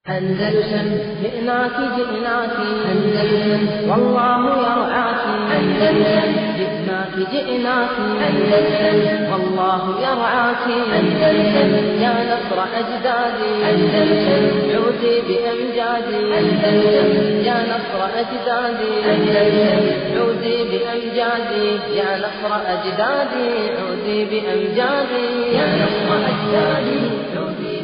أندلسن جئناك جئناك أندلسن والله يرعاك أندلسن جئناك جئناك أندلسن والله يرعاك أندلسن يا نصر أجدادي أندلسن عودي بأمجادي أندلسن يا نصر أجدادي أندلسن عودي بأمجادي يا نصر أجدادي عودي بأمجادي يا نصر أجدادي عودي بأمجادي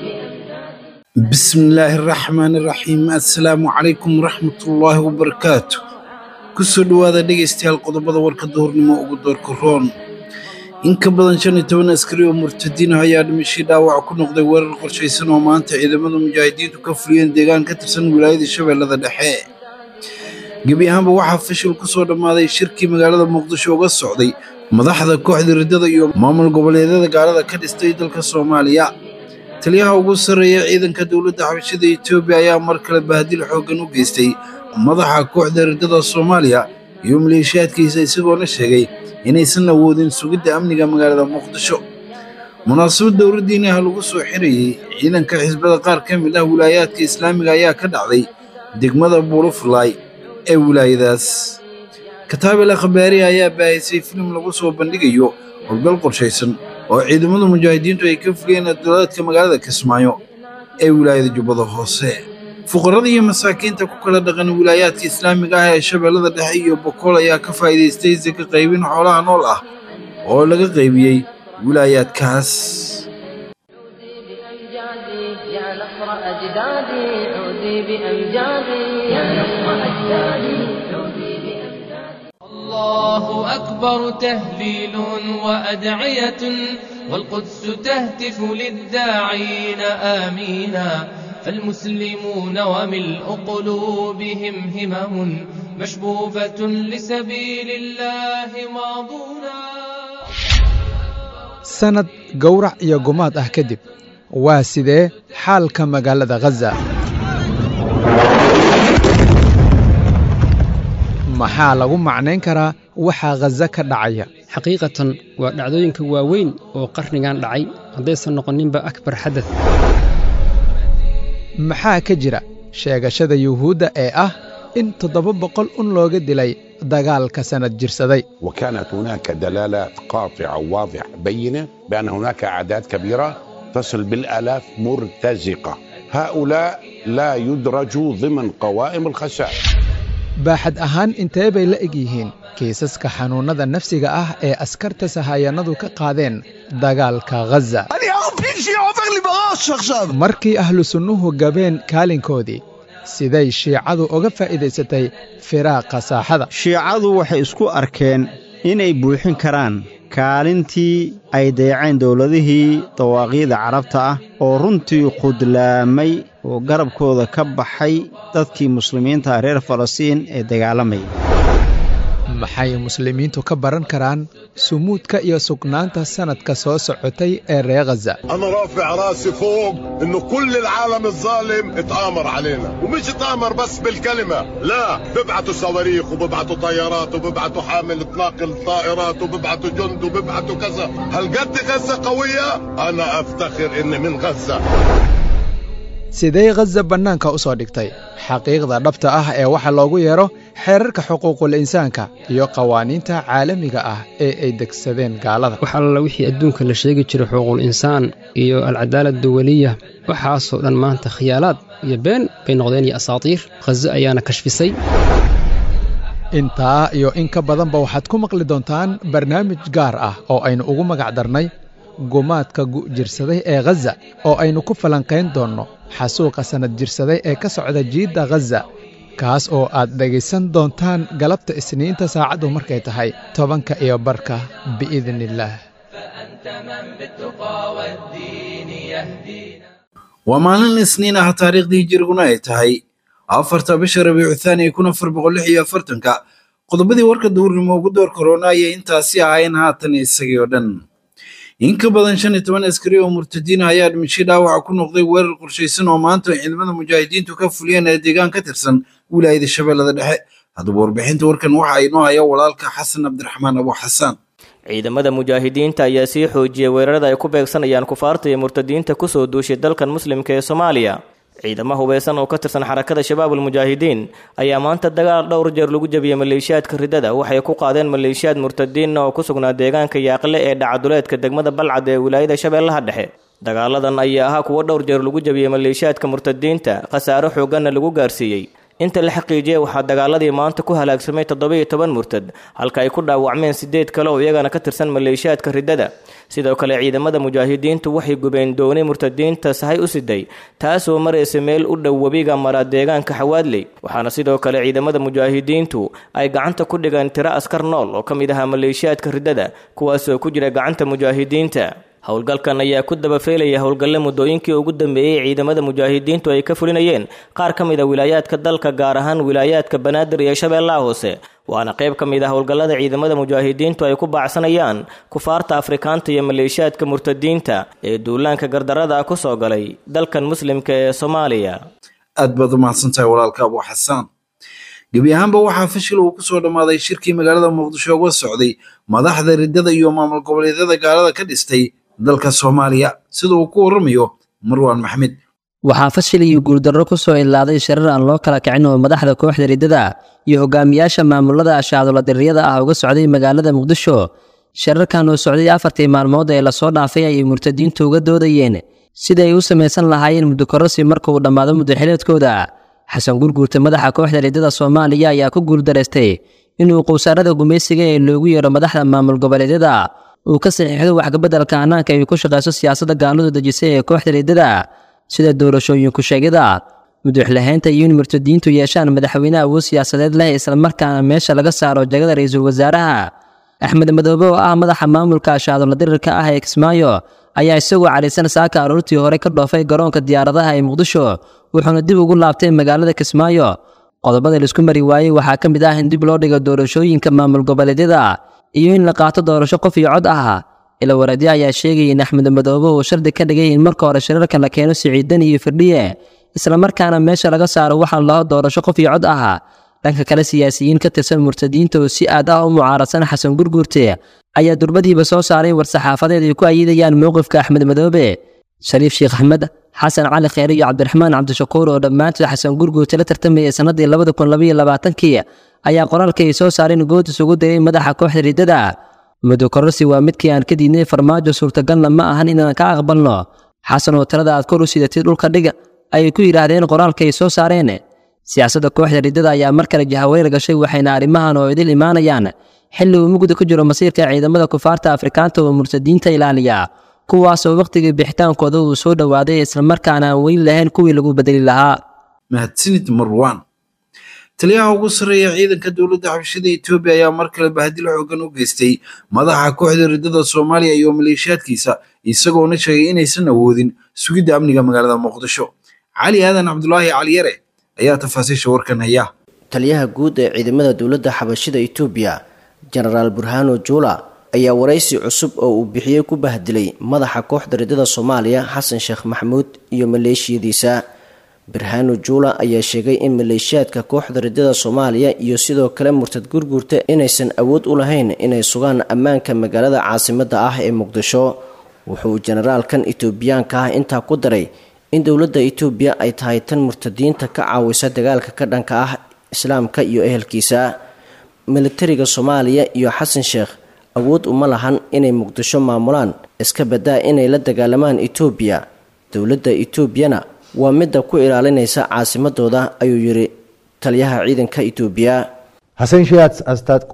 bismillaahi raxmaani raxiim assalaamu calaykum waraxmatullaahi wabarakaatu kusoo dhowaada dhegaystayaal qodobada warka duhurnimo ugu doorka roon in ka badan shan iyo toban askari oo murtadiin ah ayaa dhimashii dhaawac ku noqday weerar qorshaysan oo maanta ciidamada mujaahidiintu ka fuliyeen deegaan ka tirsan wilaayada shabeellada dhexe gebi ahaanba waxaa fashil ku soo dhammaaday shirkii magaalada muqdisho uga socday madaxda kooxda riddada iyo maamul goboleedyada gaalada ka dhistay dalka soomaaliya taliyaha ugu sarreeya ciidanka dowladda xabashada etoobiya ayaa mar kale bahdil xooggan u geystay madaxa kooxda riddada soomaaliya iyo maleeshiyaadkiisa isagoona sheegay inaysan awoodin sugidda amniga magaalada muqdisho munaasabad dowladdiina ah lagu soo xirayey ciidanka xisbada qaar ka mid ah wilaayaadka islaamiga ayaa ka dhacday degmada buulufulaay ee wilaayadaas kataabel akhbaari ayaa baahisay filim lagu soo bandhigayo howlgal qorshaysan oo ciidamada mujaahidiintu ay ka fuliyeen dowlaadka magaalada kismaayo ee wilaayada jubbada hoose fuqarada iyo masaakiinta ku kala dhaqan wilaayaadka islaamiga ah ee shabeellada dhexe iyo bokool ayaa ka faa'iidaystay saka qaybin xoolaha nool ah oo laga qaybiyey wilaayaadkaas عودي بأمجادي يا نصر أجدادي عودي بأمجادي يا نصر أجدادي عودي بأمجادي الله أكبر تهليل وأدعية والقدس تهتف للداعين آمينا فالمسلمون وملء قلوبهم همم مشبوبة لسبيل الله ماضونا sanad gowrac iyo gumaad ah kadib waa sidee xaalka magaalada khaza maxaa lagu macnayn karaa waxaa khaza ka dhacaya xaqiiqatan waa dhacdooyinka waaweyn oo qarnigan dhacay haddaysan noqoninba akbar xadad maxaa ka jira sheegashada yuhuudda ee ah in toddoba boqol un looga dilay dagaalka sannad jirsaday وكانت هناك دلالات قاطعة وواضحة بينة بأن هناك أعداد كبيرة تصل بالآلاف مرتزقة هؤلاء لا يدرجوا ضمن قوائم الخسائر baaxad ahaan intee bay la eg yihiin kiisaska xanuunnada nafsiga ah ee askarta sahayanadu ka qaadeen dagaalka khaza markii ahlu sunnuhu gabeen kaalinkoodii siday shiicadu uga faa'iidaysatay firaaqa saaxada shiicadu waxay isku arkeen inay buuxin karaan kaalintii ay dayaceen dowladihii dawaaqiida carabta ah oo runtii khudlaamay oo garabkooda ka baxay dadkii muslimiinta reer falastiin ee dagaalamayay maxay muslimiintu ka baran karaan sumuudka iyo sugnaanta sannadka soo socotay ee reer khaza انا رافع راسي فوق انه كل العالم الظالم اتآمر علينا ومش اتآمر بس بالكلمة لا ببعتوا صواريخ وببعتوا طيارات وببعتوا حامل تناقل طائرات وببعتوا جند وببعتوا كذا هل قد غزة قوية انا افتخر اني من غزة sidee khaza bannaanka u soo dhigtay xaqiiqda dhabta ah ee waxa loogu yeedho xeerarka xuquuqul insaanka iyo qawaaniinta caalamiga ah ee ay degsadeen gaalada wax alla wixii adduunka la sheegi jiray xuquuqul insaan iyo alcadaala duwaliya waxaasoo dhan maanta khiyaalaad iyo been bay noqdeen iyo asaatiir khaza ayaana kashfisay intaa iyo in ka badanba waxaad ku maqli doontaan barnaamij gaar ah oo aynu ugu magac darnay gumaadka gu'jirsaday ee khaza oo aynu ku falanqayn doonno xasuuqa sannad jirsaday ee ka socda jiidda khaza kaas oo aad dhegaysan doontaan galabta isniinta saacaddu markay tahay tobanka iyo barka biidniillaah فأنت من بالتقى والدين يهدينا waa maalin isniin ah taariikhdii hijiriguna ay tahay afarta bisha rabiicu thaani kun afar boqol lix iyo afartanka qodobadii warka duurnimo ugu door korona ayay intaasi ahayn haatan isagii oo dhan in ka badan shan iyo toban askari oo murtadiin ah ayaa dhimashay dhaawaca ku noqday weerar qorshaysan oo maanta ciidamada mujaahidiintu ka fuliyeen ee deegaan ka tirsan wilaayada shabeellada dhexe haddaba warbixinta warkan waxa inoo haya walaalka xasan cabdiraxmaan abu xasaan ciidamada mujaahidiinta ayaa sii xoojiyey weerarada ay ku beegsanayaan kufaarta iyo murtadiinta kusoo duushay dalkan muslimka ee soomaaliya ciidamo hubeysan oo ka tirsan xarakada shabaabul mujaahidiin ayaa maanta dagaal dhowr jeer lagu jabiyey maleeshiyaadka ridada waxay ku qaadeen maleeshiyaad murtadiinna oo ku sugnaa deegaanka yaaqle ee dhacaduleedka degmada balcad ee wilaayada shabeellaha dhexe dagaaladan ayaa ahaa kuwo dhowr jeer lagu jabiyey maleeshiyaadka murtadiinta khasaaro xooganna lagu gaarsiiyey inta la xaqiijiyey waxaa dagaaladii maanta ku halaagsamay toddoba-iyo toban murtad halka ay ku dhaawacmeen sideed kale oo iyagana ka tirsan maleeshiyaadka ridada sidoo kale ciidamada mujaahidiintu waxay gubeen dooni murtadiinta sahay u siday taasoo maraysa meel u dhow webiga mara deegaanka xawaadley waxaana sidoo kale ciidamada mujaahidiintu ay gacanta ku dhigeen tiro askar nool oo ka mid ahaa maleeshiyaadka ridada kuwaasoo ku jira gacanta mujaahidiinta howlgalkan ayaa ku dabafeelaya howlgalle muddooyinkii ugu dambeeyey ciidamada mujaahidiintu ay ka fulinayeen qaar ka mid a wilaayaadka dalka gaar ahaan wilaayaadka banaadir iyo shabeellaha hoose waana qayb ka mid ah howlgallada ciidamada mujaahidiintu ay ku baacsanayaan kufaarta afrikaanta iyo maleeshiyaadka murtadiinta ee duulaanka gardarada ah ku soo galay dalkan muslimka ee soomaaliya aad baad u mahadsantahay walaalka abu xasaan gebi ahaanba waxaa fashil uu kusoo dhammaaday shirkii magaalada muqdisho uga socday madaxda riddada iyo maamul goboleedyada gaalada ka dhistay dalka soomaaliya sida uu ku warramayo marwaan maxmed waxaa fashil iyo guuldarro ku soo ilaaday shirar aan loo kala kicin oo madaxda kooxda riddada iyo hogaamiyaasha maamulada ashaadulladiriyada ah uga socday magaalada muqdisho shirarkan oo socday afartii maalmood ee lasoo dhaafay ayay murtadiintu uga doodayeen sida ay u samaysan lahaayeen muddokororsi marka uu dhammaado muddaxileedkooda xasan gurguurta madaxa kooxda riddada soomaaliya ayaa ku guuldaraystay inuu qowsaarada gumaysiga ee loogu yeero madaxda maamul goboleedyada uu ka saxiixdo waxkabeddelka hannaanka ay ku shaqayso siyaasadda gaaladu dejisay ee kooxda riddada sida doorashooyinku sheegida muduxlahaynta iyo in murtadiintu yeeshaan madaxweyne awood siyaasadeed leh islamarkaana meesha laga saaro jagada ra-iisul wasaaraha axmed madoobe oo ah madaxa maamulka ashaadulla dirirka ah ee kismaayo ayaa isagoo cadhaysan saaka aroortii hore ka dhoofay garoonka diyaaradaha ee muqdisho wuxuuna dib ugu laabtay magaalada kismaayo qodobada laisku mari waayey waxaa ka mid ah in dib loo dhigo doorashooyinka maamul goboleedyada iyo in la qaato doorasho qof iyo cod ah ila wareedyo ayaa sheegaya in axmed madoobe uu shardi ka dhigay in marka hore shirarka la keeno siciidan iyo firdhiye islamarkaana meesha laga saaro waxaa laho doorasho qof iyo cod ah dhanka kale siyaasiyiin ka tirsan murtadiinta oo si aad ah u mucaaradsan xasan gurguurte ayaa durbadiiba soo saaray war-saxaafadeed ay ku ayidayaan mowqifka axmed madoobe shariif sheekh axmed xasan cali kheyre iyo cabdiraxmaan cabdishakuur oo dhammaantood xasan gurguurte la tartamayay sannadii labada kun labaiyo labaatankii ayaa qoraalka ay soo saareen good isugu diray madaxa kooxda riddada muddo kororsi waa midkii aan ka diidnay farmaajo suurtagalna ma ahan inaan ka aqbalno xasan oo talada aad kor u sidatay dhulka dhig ayay ku yidhaahdeen qoraalka ay soo saareen siyaasadda kooxda riddada ayaa mar kale jahaweyr gashay waxayna arrimahan oo idil imaanayaan xilli uu mugda ku jiro masiirka ciidamada kufaarta afrikaanta oo murtadiinta ilaaliya kuwaasoo wakhtigii bixitaankooda uu soo dhowaaday islamarkaana aan weli lahayn kuwii lagu bedeli lahaa mahadsanid marwaan taliyaha ugu sarreeya ciidanka dowladda xabashada etoobiya ayaa mar kale bahdil xoogan u geystay madaxa kooxda riddada soomaaliya iyo maleeshiyaadkiisa isagoona sheegay inaysan awoodin sugidda amniga magaalada muqdisho cali aadan cabdulaahi caliyare ayaa tafaasiisha warkan haya taliyaha guud ee ciidamada dowladda xabashida etoobiya jenaraal burhano juula ayaa waraysi cusub oo uu bixiyey ku bahdilay madaxa kooxda riddada soomaaliya xasan sheekh maxamuud iyo maleeshiyadiisa birhano juula ayaa sheegay in maleeshiyaadka kooxda riddada soomaaliya iyo sidoo kale murtad gurguurta inaysan awood u lahayn inay sugaan ammaanka magaalada caasimadda ah ee muqdisho wuxuu jenaraalkan etoobiyaanka ah intaa ku daray in dowladda etoobiya ay tahay tan murtadiinta ka caawisa dagaalka ka dhanka ah islaamka iyo ehelkiisa militariga soomaaliya iyo xasan sheekh awood uma lahan inay muqdisho maamulaan iska badaa inay la dagaalamaan etoobiya dowladda etoobiyana waa midda ku ilaalinaysa caasimadooda ayuu yidhi taliyaha ciidanka etoobiya ሀሰን ሼክ አስታጥቆ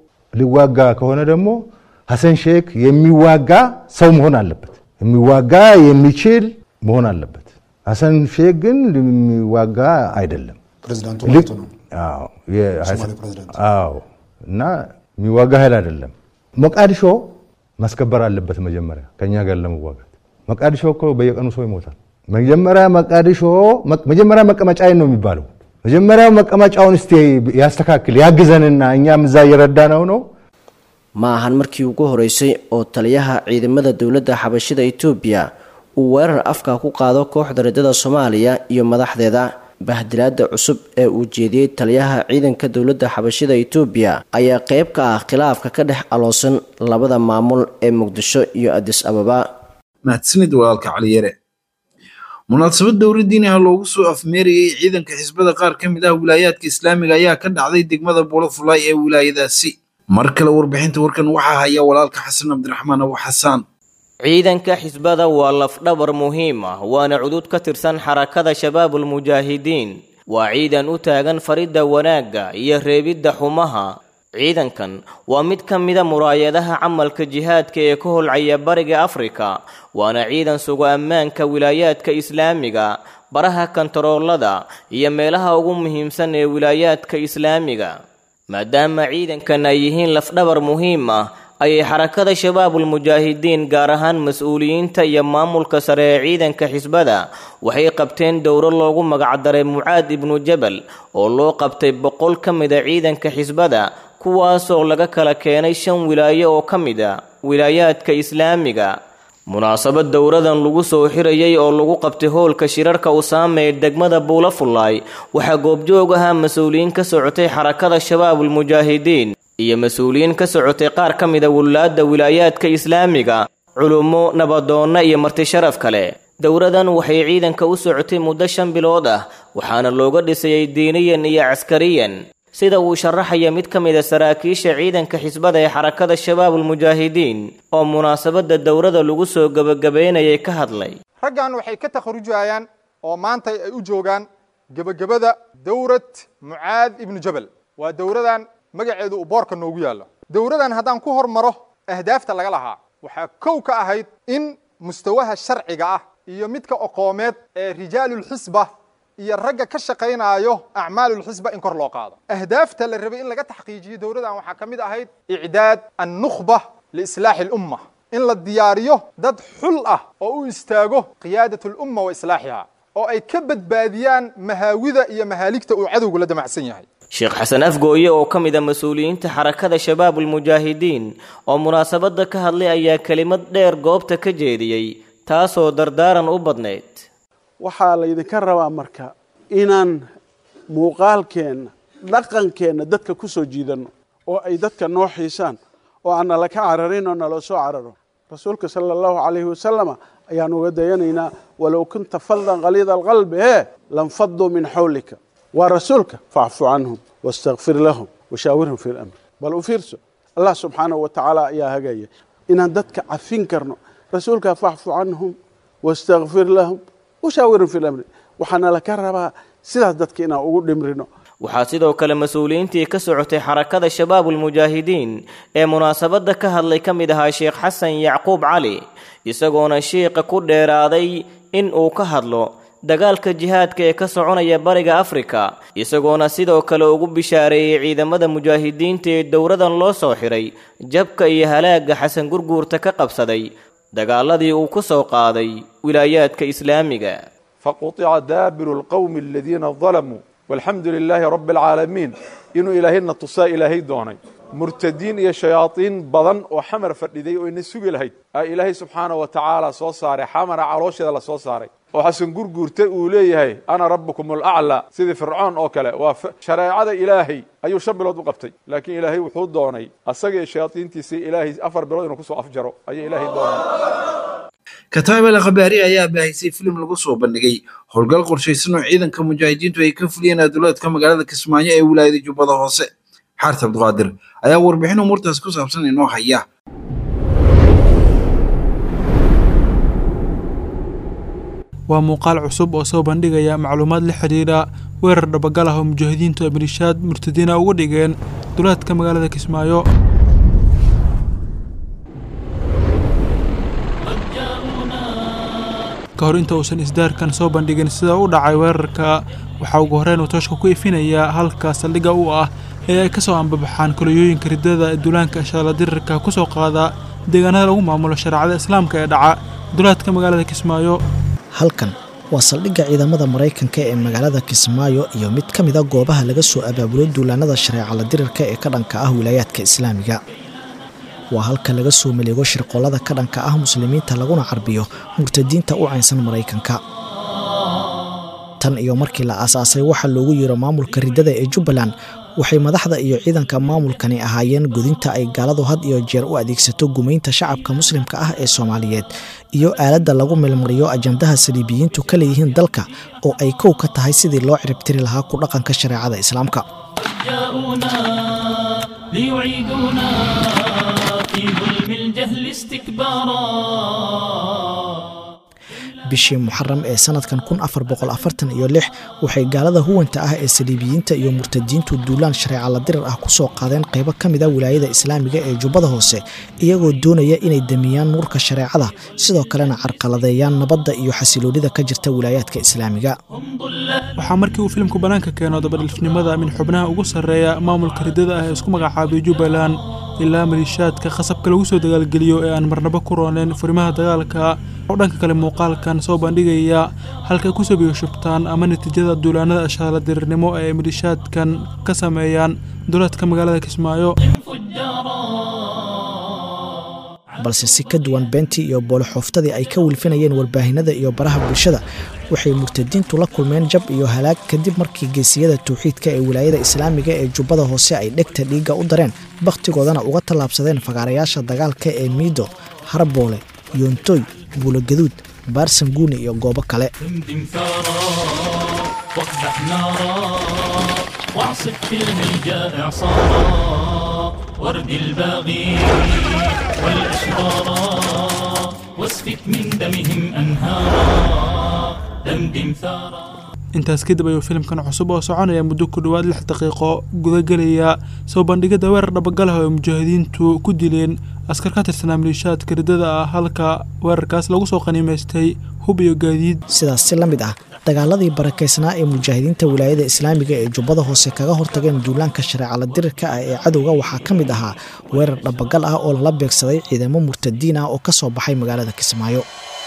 ሊዋጋ ከሆነ ደግሞ ሀሰን ሼክ የሚዋጋ ሰው መሆን አለበት። የሚዋጋ የሚችል መሆን አለበት። ሀሰን ሼክ ግን የሚዋጋ አይደለም። ፕሬዚዳንቱ ልክ- ማለት ነው። አዎ፣ የ- የሶማሌ ፕሬዚዳንት አዎ። እና የሚዋጋ ኃይል አይደለም። ሞቃዲሾ ማስከበር አለበት መጀመሪያ ከኛ ጋር ለመዋጋት። መቃዲሾ እኮ በየቀኑ ሰው ይሞታል። መጀመሪያ መቃዲሾ መጀመሪያ መቀመጫዬን ነው የሚባለው። መጀመሪያ መቀመጫውን እስቲ ያስተካክል ያግዘንና እኛም እዛ እየረዳ ነው ነው ma ahan markii ugu horeysay oo taliyaha ciidamada dowladda xabashida etoobiya uu weerar afka ku qaado kooxda riddada soomaaliya iyo madaxdeeda bahdilaada cusub ee uu jeediyey taliyaha ciidanka dowladda xabashida etoobiya ayaa qeyb ka ah khilaafka ka dhex aloosan labada maamul ee muqdisho iyo adis ababa mahadsanid walaalka caliyare munaasabad dowladdiini ah loogu soo afmeerayey ciidanka xisbada qaar ka mid ah wilaayaadka islaamiga ayaa ka dhacday degmada buulafulaay ee wilaayadaasi mar kale warbixinta warkan waxaa haya walaalka xasan cabdiraxmaan abu xasaan ciidanka xisbada waa lafdhabar muhiim ah waana cudud ka tirsan xarakada shabaabulmujaahidiin waa ciidan u taagan faridda wanaagga iyo reebidda xumaha ciidankan waa mid ka mida muraayadaha camalka jihaadka ee ka holcaya bariga afrika waana ciidan sugo ammaanka wilaayaadka islaamiga baraha kantaroolada iyo meelaha ugu muhiimsan ee wilaayaadka islaamiga maadaama ciidankan ay yihiin lafdhabar muhiim ah ayay xarakada shabaabulmujaahidiin gaar ahaan mas-uuliyiinta iyo maamulka sare ee ciidanka xisbada waxay qabteen dowro loogu magacdaray mucaad ibnu jabal oo loo qabtay boqol ka mida ciidanka xisbada kuwaasoo laga kala keenay shan wilaayo oo ka mid a wilaayaadka islaamiga munaasabad dowradan lagu soo xirayay oo lagu qabtay howlka shirarka usaame ee degmada buulafullaay waxaa goobjoog ahaa mas-uuliyiin ka socotay xarakada shabaabulmujaahidiin iyo mas-uuliyiin ka socotay qaar ka mida wulaadda wilaayaadka islaamiga culummo nabadoonna iyo marti sharaf kale dowradan waxay ciidanka u socotay muddo shan bilood ah waxaana looga dhisayay diiniyan iyo caskariyan sida uu sharaxaya mid ka mid a saraakiisha ciidanka xisbada ee xarakada shabaabulmujaahidiin oo munaasabadda dowrada lagu soo gebagabaynayay ka hadlay raggan waxay ka takharujayaan oo maanta ay u joogaan gebagabada dowrad mucaad ibnu jabal waa dowradan magaceedu uu boorka noogu yaallo dowradan haddaan ku hormaro ahdaafta laga lahaa waxaa kow ka ahayd in mustawaha sharciga ah iyo midka oqoomeed ee rijaalulxisba iyo ragga ka shaqaynaayo acmaalulxisba in kor loo qaado ahdaafta la rabay in laga taxqiijiyo dowladan waxaa ka mid ahayd icdaad annukhba liislaaxi alumma in la diyaariyo dad xul ah oo u istaago qiyaadat lumma wa islaaxiha oo ay ka badbaadiyaan mahaawida iyo mahaaligta uu cadowgu la damacsan yahay sheekh xasan afgooye oo ka mid a mas-uuliyiinta xarakada shabaabulmujaahidiin oo munaasabadda ka hadlay ayaa kelimad dheer goobta ka jeediyey taasoo dardaaran u badnayd waxaa laydinka rabaa marka inaan muuqaalkeenna dhaqankeenna dadka ku soo jiidanno oo ay dadka noo xiisaan oo aan nala ka cararin oo naloo soo cararo rasuulka sala allahu calayhi wasalama ayaan uga dayanaynaa walow kunta faldan qaliida alqalbi hee lanfaduu min xawlika waa rasuulka facfu canhum wastakfir lahum washaawirhum fi lamr bal u fiirso allah subxaanahu wa tacaala ayaa hagaya inaan dadka cafin karno rasuulka facfu canhum wastakfir lahum washaawirhum fi lamri waxaana laka rabaa sidaas dadka inaan ugu dhimrino waxaa sidoo kale mas-uuliyiintii ka socotay xarakada shabaabulmujaahidiin ee munaasabadda ka hadlay ka mid ahaa sheekh xasan yacquub cali isagoona shiiqa ku dheeraaday in uu ka hadlo dagaalka jihaadka ee ka soconaya bariga afrika isagoona sidoo kale ugu bishaareeyey ciidamada mujaahidiinta ee dowradan loo soo xiray jabka iyo halaagga xasan gurguurta ka qabsaday dagaaladii uu ku soo qaaday wilaayaadka islaamiga faquطica daabiru lqowmi aladiina dalamuu walxamdu lilaahi rabbi alcaalamiin inuu ilaahayna tusaa ilaahay doonay murtadiin iyo shayaadiin badan oo xamar fadhiday oo ina sugi lahayd aa ilaahay subxaana wa tacaala soo saaray xamara caloosheeda la soo saaray oo xasan gurguurta uu leeyahay ana rabbukum alaclaa sidii fircoon oo kale waa shareecada ilaahay ayuu shan bilood u qabtay laakiin ilaahay wuxuu doonay asaga iyo shayaadiintiisii ilaahay afar bilood inuu kusoo afjaro ayuu ilaahay doonay kataab al khabaari ayaa baahisay filim lagu soo bandhigay howlgal qorshaysan oo ciidanka mujaahidiintu ay ka fuliyeen aduleedka magaalada kismaayo ee wilaayada jubbada hoose xaarta abduqaadir ayaa warbixin umuurtaas ku saabsan inoo haya waa muuqaal cusub oo soo bandhigaya macluumaad la xidhiidha weerar dhabagal ah oo mujaahidiintu amirishaad murtadiina uga dhigeen duleedka magaalada kismaayo ka hor inta uusan isdaarkan soo bandhigin sida u dhacay weerarka waxaa ugu horreyn uu tooshka ku ifinayaa halka saldhigga u ah ee ay ka soo ambabaxaan koliyooyinka riddada ee duulaanka shaalladirirka ku soo qaada deegaanada lagu maamulo shareecada islaamka ee dhaca duleedka magaalada kismaayo halkan waa saldhigga ciidamada maraykanka ee magaalada kismaayo iyo mid ka mid a goobaha laga soo abaabulo duulaanada shareecala dirirka ee ka dhanka ah wilaayaadka islaamiga waa halka laga soo maleego shirqollada ka dhanka ah muslimiinta laguna carbiyo murtadiinta u caynsan maraykanka tan iyo markii la aasaasay waxaa loogu yeero maamulka riddada ee jubbaland waxay madaxda iyo ciidanka maamulkani ahaayeen gudinta ay gaaladu had iyo jeer u adeegsato gumaynta shacabka muslimka ah ee soomaaliyeed iyo aaladda lagu milmariyo ajandaha saliibiyiintu ka leeyihiin dalka oo ay kow ka tahay sidii loo ciribtiri lahaa ku dhaqanka shareecada islaamka جاءونا ليعيدونا في ظلم الجهل استكبارا bishii muxaram ee sanadkan kun afar boqol afartan iyo lix waxay gaalada huwanta ah ee saliibiyiinta iyo murtadiintu duulaan shareeca la dirar ah kusoo qaadeen qaybo ka mid a wilaayada islaamiga ee jubbada hoose iyagoo doonaya inay damiyaan nuurka shareecada sidoo kalena carqaladeeyaan nabadda iyo xasiloonida ka jirta wilaayaadka islaamiga waxaa markii uu filimku bannaanka keeno dabadhilfnimada min xubnaha ugu sarreeya maamulka riddada ah ee isku magacaabay jubbaland ilaa maliishaadka khasabka lagu soo dagaalgeliyo ee aan marnabo ku rooneen furimaha dagaalka oo dhanka kale muuqaalkan soo bandhigaya halkay ku soo biyoshubtaan ama natiijada duulaanada ashaala dirirnimo ee ay maliishaadkan ka sameeyaan duleedka magaalada kismaayo balse si ka duwan beentii iyo boolixooftadii ay ka wilfinayeen warbaahinada iyo baraha bulshada waxay murtadiintu la kulmeen jab iyo halaag kadib markii geesiyada tawxiidka ee wilaayada islaamiga ee jubbada hoose ay dhegta dhiigga u dareen bakhtigoodana uga tallaabsadeen fagaarayaasha dagaalka ee miido harboole yoontoy buulogaduud baarsanguuni iyo goobo kale دمدم ثارا واقدح نارا واعصف في الهيجاء اعصارا ورد الباغي والاشرارا واسفك من دمهم انهارا دمدم ثارا intaas kadib ayuu filimkan cusub oo soconaya muddo ku dhowaad lix daqiiqo gudagelaya soo bandhigada weerar dhabagalah oo ay mujaahidiintu ku dileen askar ka tirsanaa maliishaadka riddada ah halka weerarkaas lagu soo qaniimaystay hub iyo gaadiid sidaas si la mid ah dagaaladii barakaysnaa ee mujaahidiinta wilaayada islaamiga ee jubbada hoose kaga hortageen duulaanka shareeca la dirirka ah ee cadowga waxaa ka mid ahaa weerar dhabagal ah oo lala beegsaday ciidamo murtadiin ah oo ka soo baxay magaalada kismaayo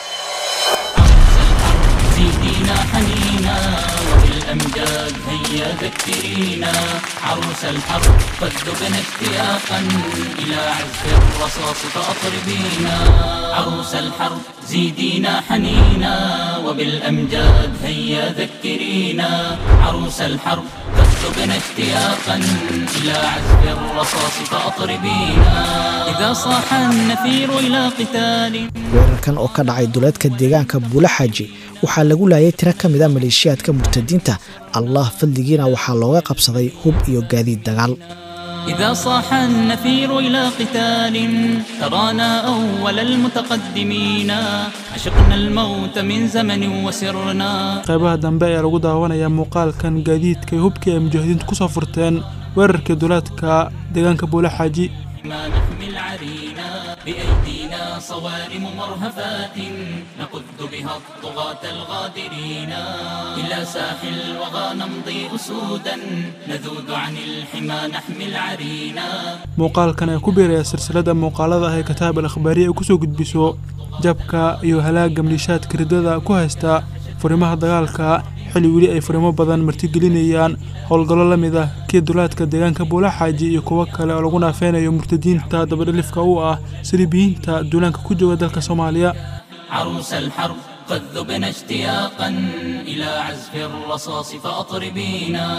زيدينا حنينا وبالأمجاد هيا ذكرينا عروس الحرب قد ذقنا اشتياقا إلى عزف الرصاص فأطربينا عروس الحرب زيدينا حنينا وبالأمجاد هيا ذكرينا عروس الحرب قد ذقنا اشتياقا إلى عزف الرصاص فأطربينا إذا صاح النفير إلى قتال weerarkan oo ka dhacay duleedka deegaanka buula xaaji waxaa lagu laayay tiro ka mid a maleeshiyaadka murtadiinta allah fadligiina waxaa looga qabsaday hub iyo gaadiid dagaal إذا صاح النفير إلى قتال ترانا أول المتقدمين عشقنا الموت من زمن وسرنا qaybaha dambe ayaa lagu daawanayaa muuqaalkan gaadiidka iyo hubkii ay mujaahidiintu ku soo furteen weerarkii duleedka deegaanka buula xaaji ما نحمل عرينا بأيدينا صوارم مرهفات نقذ بها الطغاة الغادرين إلى ساحل الوغى نمضي أسودا نذود عن الحمى نحمل عرينا muuqaalkan ayaa ku biiraya silsilada muuqaalada ah ee kataab al akhbaariya ay kusoo gudbiso jabka iyo halaaga maliishaadka riddada ku haysta furimaha dagaalka xilli weli ay furimo badan martigelinayaan howlgallo la mid ah kii dulaadka deegaanka buulaxaaji iyo kuwo kale oo lagu naafeynayo murtadiinta dabadhalifka u ah saliibiyiinta duulaanka ku jooga dalka soomaaliya عروس الحرب قد ذبنا اشتياقا إلى عزف الرصاص فأطربينا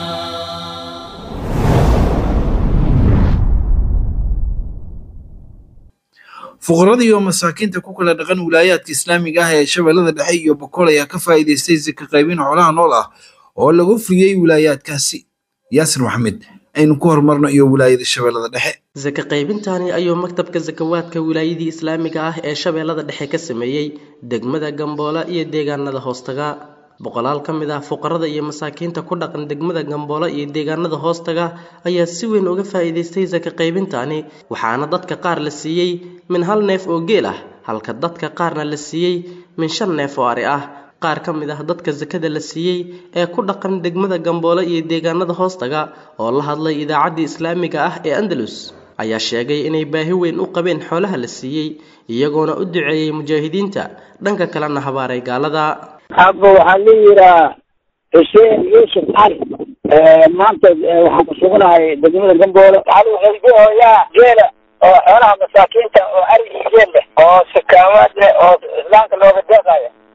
fuqarada iyo masaakiinta ku kala dhaqan wilaayaadka islaamiga ah ee shabeellada dhexe iyo boqol ayaa ka faa'iidaystay sika qaybin xoolaha nool ah oo lagu furiyey wilaayaadkaasi yaasir maxamed aynu ku horumarno iyo wilaayada shabeellada dhexe saka qaybintani ayuu maktabka sakawaadka wilaayadii islaamiga ah ee shabeellada dhexe ka sameeyey degmada gamboola iyo deegaanada hoostaga boqolaal ka mid ah fuqarada iyo masaakiinta ku dhaqan degmada gamboola iyo deegaanada hoostaga ayaa si weyn uga faa'iidaystay saka qaybintani waxaana dadka qaar la siiyey min hal neef oo geel ah halka dadka qaarna la siiyey min shan neef oo ari ah qaar ka mid ah dadka sakada la siiyey ee ku dhaqan degmada gamboola iyo deegaanada hoostaga oo la hadlay idaacaddii islaamiga ah ee andalus ayaa sheegay inay baahi weyn u qabeen xoolaha la siiyey iyagoona u duceeyey mujaahidiinta dhanka kalena habaaray gaalada abba waxaa la yiraa xuseen yuusuf cali maanta waxaan ku sugnahay degmada gamboole waxaa lagu xelbihooyaa geela oo xoolaha masaakiinta oo ari iyo geel leh oo sakaamaad leh oo islaamka looga deeqayo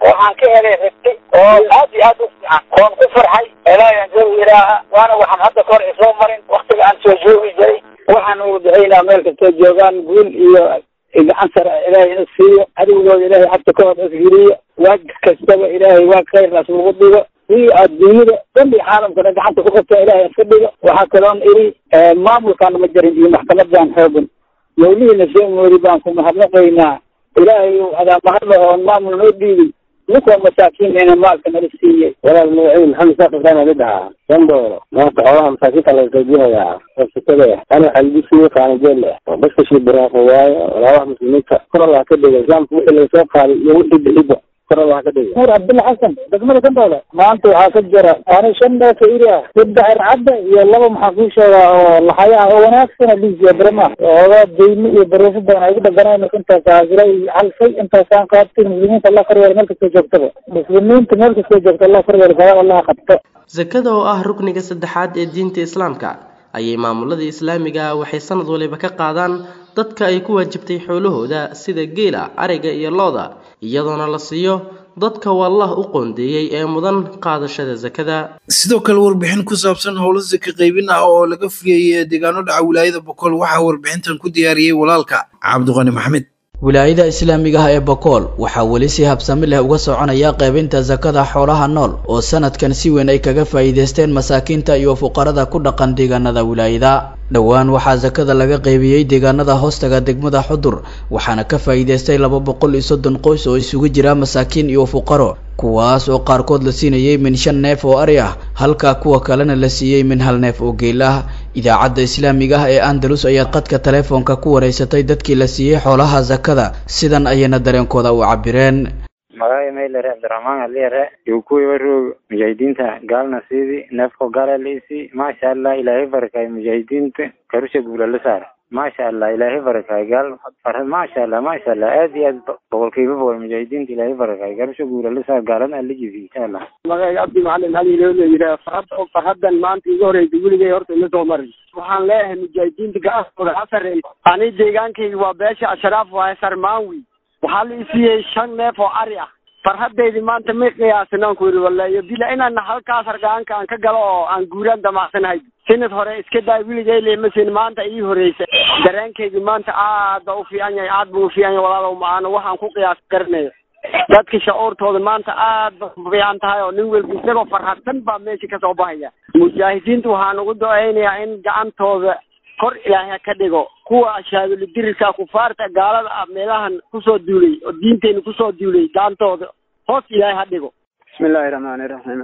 waxaan ka helay ribti oo aad iyo aad u fiican oon ku farxay ilaahay soo ilaaha waana waxaan hadda kahor isoo marin waktiga aan soo joogi jiray waxaan ugu ducaynaa meel kastoo joogaan guul iyo gacan sare ilaahay ina siiyo adigooda ilaahay xagta ka hor isgeliyo waag kastaba ilaahay waag khayrnaas lagu dhigo iyo adduunyada dhan iyo caalamkana gacanta ku qabta ilaahay iska dhigo waxaa kaloon iri maamulkaan ma jarin iyo maxkamadan xoogan mawlihiina soo moori baan ku mahadnaqaynaa ilaahay adaa mahadla oon maamul noo dhiibin ninkoo masaakiin ina maalka nala siiyey walaal magaciid maxamed saaq ibrahim ali dhahaa dandooro maanta xoolaha masaakiinta laga qaybinayaa rabsitada ana waxaa lagu siiyey qaanijeel ah oo baskashii buraaqo waayo walaabaha muslimiinta kor allah ka dhiga islaamka wixii laga soo qaaday iyo wixii bixiba kor allah ka dhiga nuur cabdulla xasan degmada gandooda maanta waxaa ka jira ani shan dheefa iri ah saddex ircadda iyo laba maxaa kuu sheegaa oo laxaya ah oo wanaagsana liisiya barama oogaa deymo iyo bareefo badan ay ugu dhaganaan intaas haasira iyo halfay intaasaan qaatay muslimiinta allah koryeela meel kastoo joogtaba muslimiinta meel kastoo joogta allah koryeela sawaab allah qabto sakada oo ah rukniga saddexaad ee diinta islaamka ayay maamulada islaamiga ah waxay sanad waliba ka qaadaan dadka ay ku waajibtay xoolahooda sida geela ariga iyo looda iyadoona la siiyo dadka wallah u qoondeeyey ee mudan qaadashada sakada sidoo kale warbixin ku saabsan howlo saka qaybin ah oo laga fuliyey deegaano dhaca wilaayada bokool waxaa warbixintan ku diyaariyey walaalka cabdiqani maxmed wilaayada islaamiga ah ee bokool waxaa weli si habsami leh uga soconaya qaybinta sakada xoolaha nool oo sanadkan si weyn ay kaga faa'iidaysteen masaakiinta iyo fuqarada ku dhaqan deegaanada wilaayada dhowaan waxaa sakada laga qaybiyey deegaanada hoostaga degmada xudur waxaana ka faa'iidaystay laba boqol iyo soddon qoys oo isugu jira masaakiin iyo fuqaro kuwaas oo qaarkood la siinayay min shan neef oo ari ah halka kuwa kalena la siiyey min hal neef oo geel ah idaacadda islaamiga ah ee andalus ayaad qadka taleefoonka ku wareysatay dadkii la siiyey xoolaha sakada sidan ayayna dareenkooda u cabireen magacay maylare cabdiraxmaan aliyare yokuwi waroog mujaahidiinta gaalna siidi neefko gaala liisi maasha allah ilaahay barakay mujaahidiinta karusha guula la saar maasha allah ilaahay barakay gaal maasha allah maasha allah aad iyo aad boqolkiiba boqol mujaahidiinta ilaahay barakay karusha guula la saar gaalana alla jifi insha allah magacay cabdi macalin hali loo leeyihaa farhad farhadan maanta iga horeysa weligay horta ima soo marin waxaan leeyahay mujaahidiinta gacantooda ha sarreey ani deegaankayga waa beesha ashraaf waaye sarmaanwi waxaa la isiiyey shan neef oo ari ah farhadaydi maanta may qiyaasin aan ku yidhi wallahi bila inaan halkaas hargaanka aan ka galo oo aan guuraan damacsanahay sanad hore iska daay wiligay leemasin maanta ii horeysa dareenkaygi maanta aad ba u fiican yahay aad buu u fiican yahay walaalow maana waxaan ku qiyaas garanayo dadka shacuurtooda maanta aad ba u fiican tahay oo nin walba isagoo farhadsan baa meesha kasoo baxaya mujaahidiinta waxaan ugu duceynayaa in gacantooda kor ilaahay ka dhigo kuwa ashaaduladirirka kufaarta gaalada ah meelahan kusoo duulay oo diinteena kusoo duulay gacantooda hoos ilaahay ha dhigo bismillahi raxmaani raxiim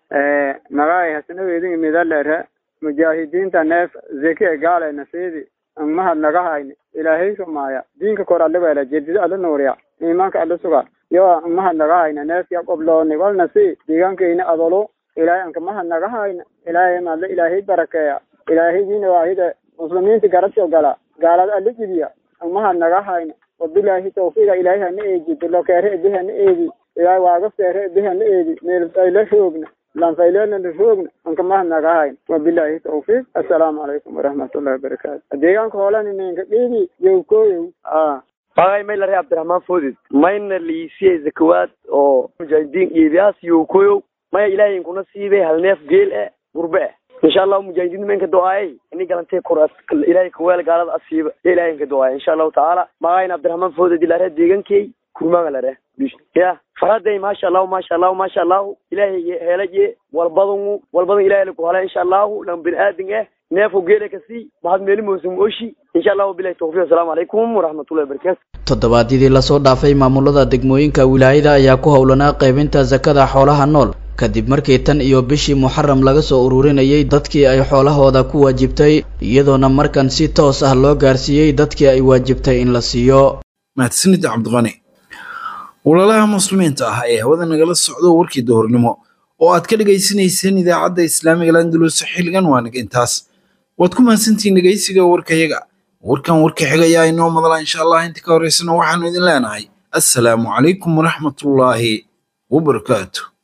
magacay hasanaweydin midalere mujaahidiinta neef zeke gaaleyna siidi mahad naga hayni ilaahay sumaaya diinka kor alla weela jedida alla nuuriya iimaanka alla suga yo mahad naga hayna neefya qoblooni walna si deegaankeyna adolo ilaahay anka mahad naga hayna ilaahay madla ilaahay barakeeya ilaahaygiina waahida muslimiinta garabsho gala gaalada alla jibiya mahad naga hayna wabilaahi tawfiiqa ilaahay hana eegi dilokeere ebi hana eegi ilaahay waaga seere ebi hana eegi meelfayla roogna lanfaylena roogna anka mahad naga hayna wabilaahi tawfiiq assalaamu calaykum waraxmatullahi wabarakaatu deegaanka hoolani ninka dhiibi yowkooyow magay maylare cabdiraxmaan foodid mayna liisiyey zakawaad oo mujaahidiin iibiyaas yowkoyow maya ilaahay inkuna siibay hal neef geel eh gurbe eh insha allahu mujaahidiin menka do-aayay ini galantay kor ilaahay kaweel gaalada asiiba ya ilahay inka do-aaya insha allahu tacaala magayna cabdiraxmaan foodid ilare deegankey kurmaaga lare ya faraday maasha allahu maasha allahu maasha allahu ilaahay helaye walbadan walbadan ilahay laku hala insha allahu lan bini aadin eh neefo geela kasii mahad meeli moosum oshi insha allahu bilahi tawfiq assalaamu calaykum waraxmatullahi wabarakatu toddobaadyadii lasoo dhaafay maamulada degmooyinka wilaayada ayaa ku howlanaa qaybinta sakada xoolaha nool kadib markii tan iyo bishii muxaram laga soo ururinayay dadkii ay xoolahooda ku waajibtay iyadoona markan si toos ah loo gaarsiiyey dadkii ay waajibtay in la siiyo mahadsanid cabdiqani walaalaha muslimiinta ah ee hawada nagala socdo warkii duhurnimo oo aad ka dhegaysanayseen idaacadda islaamiga landalus xilligan waa naga intaas waad ku mahadsantihiin dhegaysiga warkayaga warkan warka xiga ayaa inoo madala insha allah inta ka horeysana waxaanu idin leenahay assalaamu calaykum waraxmatullaahi wabarakaatu